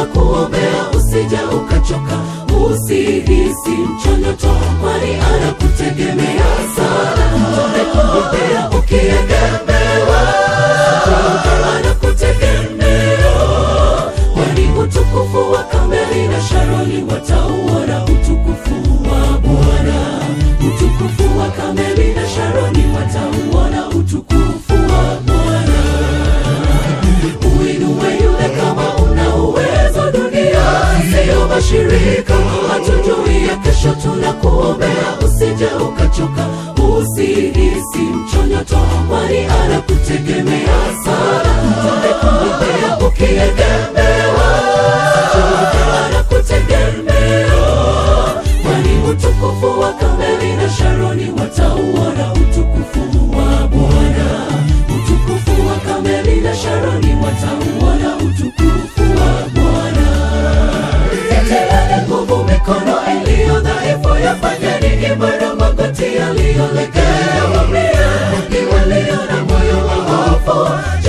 tunakuombea usije ukachoka usihisi mchonyoto kwani anakutegemea sana tumekuombea ukiegemewa anakutegemea kwani utukufu wa kameli na sharoni watauona utukufu wa bwana utukufu wa kameli na sharoni watauona utukufu wa bwana uinue yule kama una uwezo dunia siyo mashirika hatujui ya kesho tunakuombea usije ukachoka usihisi mchonyoto kwani anakutegemea sana tumekuombea ukiegemewa anakutegemea kwani utukufu wa kameli na sharoni watauona utukufu wa bwana utukufu wa kameli na sharoni watauona utukufu wa bwana Itieni nguvu mikono iliyo dhaifu yafanyeni imara magoti yaliyolegea wambie ni walio na moyo wa hofu